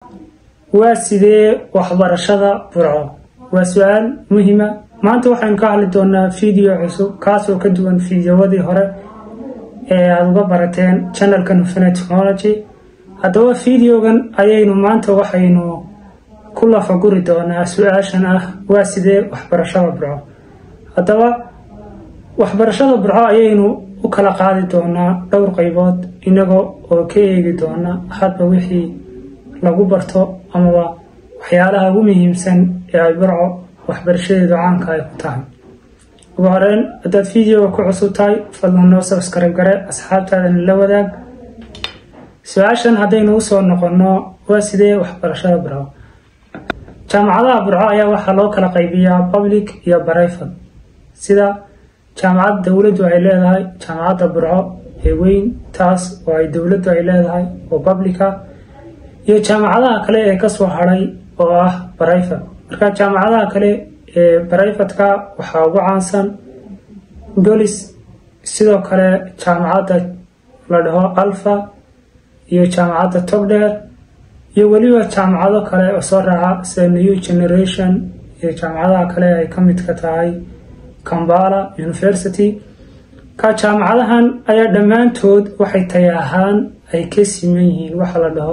waa sidee waxbarashada burco waa su-aal muhiima maanta waxaynu ka hadli doonaa video cusub kaasoo ka duwan fideowadii hore ee aada uga barateen channelka nufine technology haddaba videogan ayaynu maanta waxaynu ku lafaguri doonaa su-aashan ah waa sidee waxbarashada burco haddaba waxbarashada burco ayaynu u kala qaadi doonaa dhowr qaybood inagoo oo ka eegi doona hadba wixii lagu barto amaba waxyaalaha ugu muhiimsan ee ay burco waxbarashadeedu caanka ay ku tahay ugu horeyn haddaad videoga ku cusub tahay fadlan noo sabskribe gare asxaabtaadana la wadaag su-aashan haddaynu usoo noqonno waa sidee waxbarashada burco jaamacadaha burco ayaa waxaa loo kala qaybiyaa public iyo barayfad sida jaamacad dowladdu ay leedahay jaamacadda burco ee weyn taas oo ay dowladdu ay leedahay oo publica iyo jaamacadaha kale ee kasoo hadhay oo ah barayfad marka jaamacadaha kale ee barayfadka waxaa ugu caansan golis sidoo kale jaamacadda la dhaho alfa iyo jaamacadda togdheer iyo weliba jaamacado kale oo soo raaca sida new generation iyo jaamacadaha kale ay ka midka tahay kambala university ka jaamacadahan ayaa dhammaantood waxay tay ahaan ay ka siman yihiin waxa la dhaho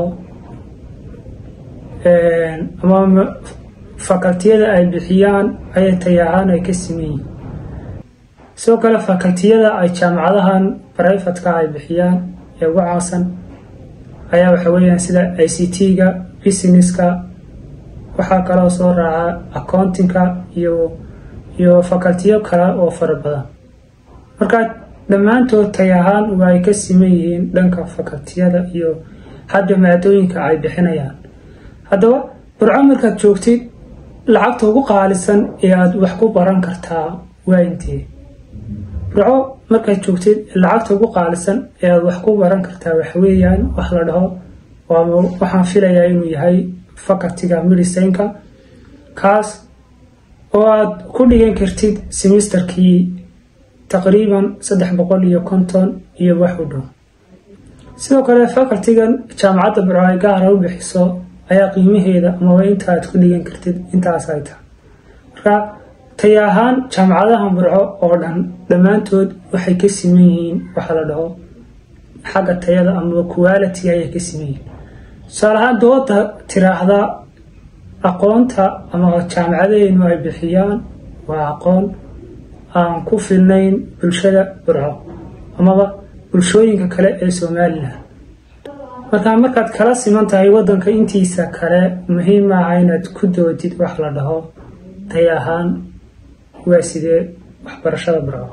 ama fakaltiyada ay bixiyaan ayay tay ahaan ay ka siman yihiin sidoo kale fakaltiyada ay jaamacadahan barayfadka ay bixiyaan ee ugu caansan ayaa waxa weeyaan sida i c t-ga businesska waxaa kaloo soo raaca accountingka iyo iyo fakaltiyo kale oo fara badan marka dhammaantood tay ahaan waa ay ka siman yihiin dhanka fakaltiyada iyo hadda maadooyinka ay bixinayaan haddaba burco markaad joogtid lacagta ugu qaalisan ee aada wax ku baran kartaa waa intee burco markaad joogtid lacagta ugu qaalisan ee aada wax ku baran kartaa waxweeyaan wax la dhaho waxaan filayaa inuu yahay fakaltiga medicinka kaas oo aada ku dhigan kartid semisterkii taqriiban saddex boqol iyo konton iyo wax u dhow sidoo kale fakaltigan jaamacadda burco ay gaara u bixiso ayaa qiimaheeda amaba inta aad ku dhigan kartid intaas ay tahay marka tay ahaan jaamacadaha burco oo dhan dhammaantood waxay ka siman yihiin waxa la dhaho xagga tayada amaba quality ayay ka siman yihiin tusaale ahaan dooda tiraahda aqoonta ama jaamacadaheennu ay bixiyaan waa aqoon aan ku filnayn bulshada burco amaba bulshooyinka kale ee somalilan markaa markaad kala siman tahay waddanka intiisa kale muhiim maaha inaad ku doodid wax la dhaho tay ahaan waa sidee waxbarashada burco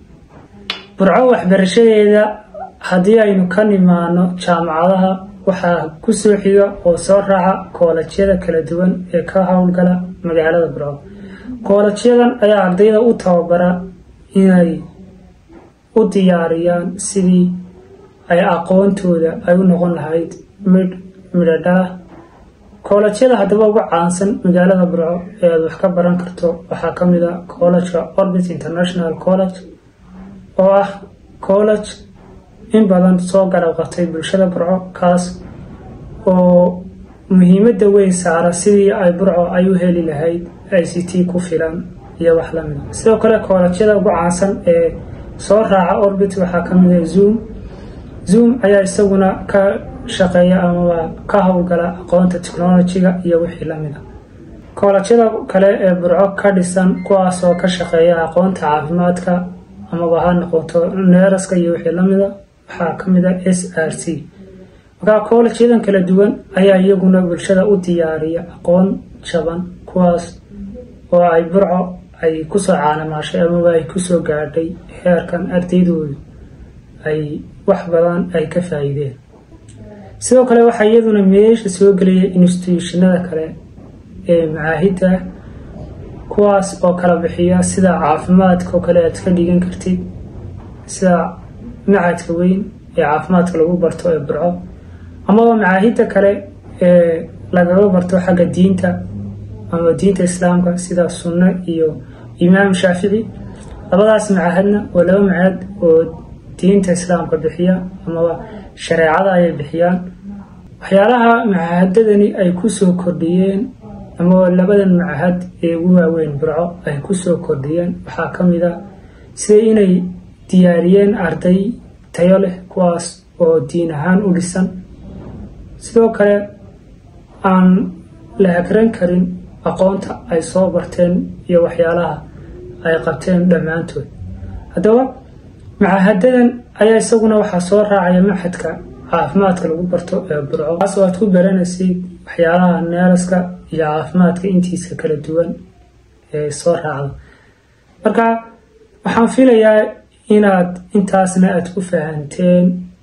burco waxbarashadeeda haddii aynu ka nimaano jaamacadaha waxaa kusoo xiga oo soo raaca koolajyada kala duwan ee ka howlgala magaalada burco koolajyadan ayaa ardayda u tababara inay u diyaariyaan sidii ay aqoontooda ay u noqon lahayd midh midhadhaah koolajyada haddaba ugu caansan magaalada burco ee aada wax ka baran karto waxaa ka mid a collageka orbit international college oo ah college in badan soo garab qabtay bulshada burco kaas oo muhiimadda weyn saara sidii ay burco ay u heli lahayd i c t ku filan iyo wax lamid a sidoo kale koolajyada ugu caansan ee soo raaca orbit waxaa ka mid a zoom zoom ayaa isaguna ka shaqeeya amaba ka howlgala aqoonta technolojiga iyo wixii lamid a koolajyada kale ee burco ka dhisan kuwaasoo ka shaqeeya aqoonta caafimaadka amaba ha noqoto neeraska iyo wixii lamida waxaa ka mid a s r c markaa koolajyadan kala duwan ayaa iyaguna bulshada u diyaariya aqoon jaban kuwaas oo ay burco ay kusoo caanamaashay amaba ay kusoo gaadhay heerkan ardaydoodu ay wax badan ay ka faa'iideen sidoo kale waxaa iyaduna meesha soo gelaya instituushinada kale ee macaahidda kuwaas oo kala bixiya sida caafimaadka oo kale aad ka dhigan kartid sida macadka weyn ee caafimaadka lagu barto ee burco amaba macaahidda kale ee lagaga barto xagga diinta ama diinta islaamka sida sunno iyo imaam shaafici labadaas macahadna waa laba macahad oo diinta islaamka bixiya amaba shareecada ayay bixiyaan waxyaalaha macahadadani ay ku soo kordhiyeen ama labadan macahad ee ugu waaweyn burco ay ku soo kordhiyeen waxaa ka mid a sida inay diyaariyeen arday tayo leh kuwaas oo diin ahaan u dhisan sidoo kale aan la hagran karin aqoonta ay soo barteen iyo waxyaalaha ay qabteen dhammaantood haddaba macahadadan ayaa isaguna waxaa soo raacaya maxadka caafimaadka lagu barto ee burco kaas oo aad ku baranaysid waxyaalaha neeraska iyo caafimaadka intiisa kala duwan ee soo raacda marka waxaan filayaa inaad intaasna aad ku fahanteen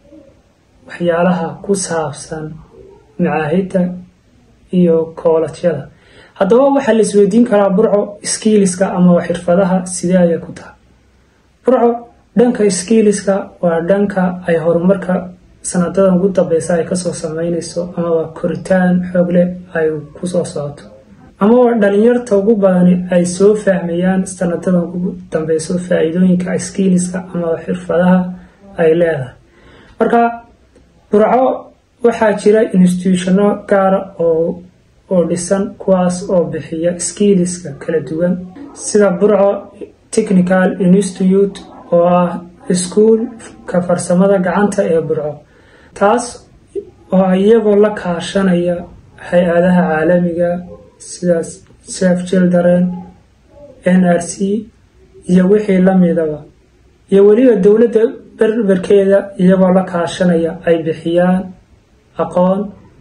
waxyaalaha ku saabsan macaahidda iyo koolajyada haddaba waxaa la isweydiin karaa burco skiiliska ama xirfadaha sidee ayay ku tahay burco dhanka skiiliska waa dhanka ay horumarka sanadadan ugu dambeysa ay kasoo sameyneyso amaba koritaan xoog leh ay kusoo socoto amaba dhalinyarta ugu badani ay soo fahmayaan sanadadan ugu dambeyso faa-iidooyinka skiiliska amaba xirfadaha ay leedahay marka burco waxaa jira institutiono gaara oo oo dhisan kuwaas oo bixiya skiiliska kala duwan sida burco technical institute oo ah iskuulka farsamada gacanta ee burco taas oo iyagoo la kaashanaya hay-adaha caalamiga sida sef children n r c iyo wixii lamidaba iyo weliba dowladda berberkeeda iyagoo la kaashanaya ay bixiyaan aqoon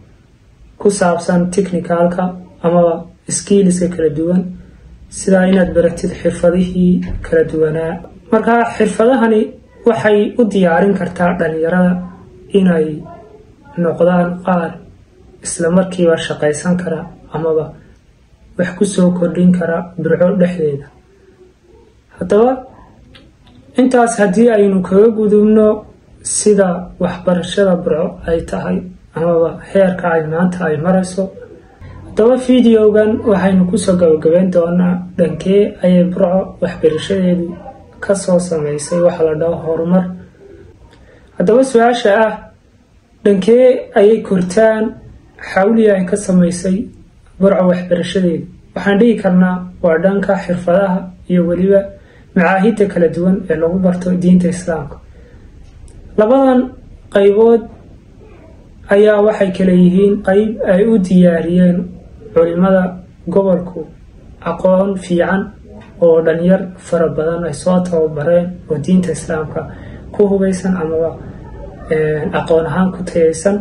ku saabsan technicalka amaba skiiliska kala duwan sidaa inaad baratid xirfadihii kala duwanaa marka xirfadahani waxay u diyaarin kartaa dhalinyarada inay noqdaan qaar isla markiiba shaqaysan kara amaba wax ku soo kordhin kara burco dhexdeeda haddaba intaas haddii aynu kaga gudubno sida waxbarashada burco ay tahay amaba heerka ay maanta ay marayso haddaba videogan waxaynu kusoo gabagabeyn doonaa dhankee ayay burco waxbarashadeedu kasoo sameysay waxa la dhaho horumar haddaba su-aasha ah dhankee ayay kortaan xawliya ay ka sameysay burco waxbarashadeedu waxaan dhihi karnaa waa dhanka xirfadaha iyo weliba macaahidda kala duwan ee lagu barto diinta islaamka labadan qaybood ayaa waxay kala yihiin qeyb ay u diyaariyeen culimada gobolku aqoon fiican oo dhalinyar fara badan ay soo tababareen oo diinta islaamka ku hubeysan amaba aqoon ahaan ku tayaysan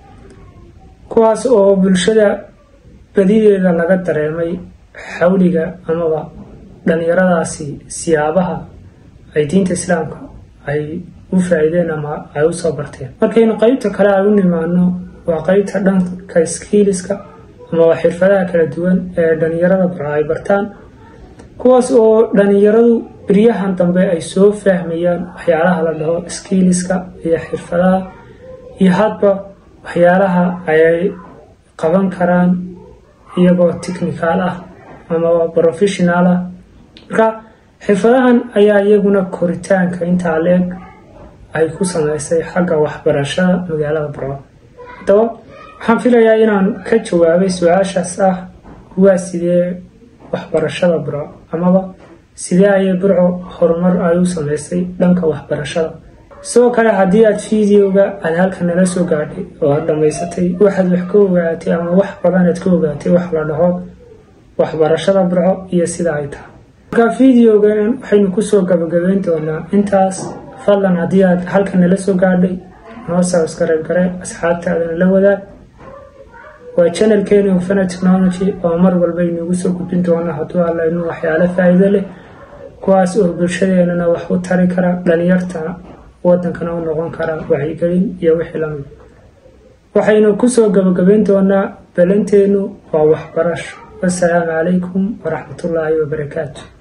kuwaas oo bulshada badideeda laga dareemay xawliga amaba dhalinyaradaasi siyaabaha ay diinta islaamka ay u faa-iideen ama ay usoo barteen markaynu qeybta kale ay u nimaano waa qeybta dhanka skiiliska amaba xirfadaha kala duwan ee dhalinyarada burco ay bartaan kuwaas oo dhalinyaradu beryahan dambe ay soo fahmayaan waxyaalaha la dhaho skiiliska iyo xirfadaha iyo hadba waxyaalaha ayay qaban karaan iyagoo technical ah amaba professional ah marka xirfadahan ayaa iyaguna koritaanka intaa leeg ay ku sameysay xagga waxbarashada magaalada burco haddaba waxaan filayaa inaan ka jawaabay su-aashaas ah waa sidee waxbarashada burco amaba sidee ayay burco horumar ay u sameysay dhanka waxbarashada sidoo kale haddii aad videoga aad halka nala soo gaadhay oo aad dhammaysatay waxaad wax ka ogaatay ama wax badan aad ka ogaatay wax la dhaho waxbarashada burco iyo sida ay tahay marka videogan waxaynu kusoo gabagabeyn doonaa intaas fadlan haddii aad halka nala soo gaadhay noo subscribe gare asxaabtaadana la wadaag waa channelkeeni hufana technology oo mar walba inugu soo gudbin doona hadduu alla inuu waxyaalo faa-iido leh kuwaas oo bulshadeenana wax u tari kara dhalinyarta wadankana u noqon kara wacyigelin iyo wixii lamid waxaynu kusoo gabagabeyn doonaa balanteenu waa waxbarasho wasalaamu calaykum waraxmatullaahi wabarakaatu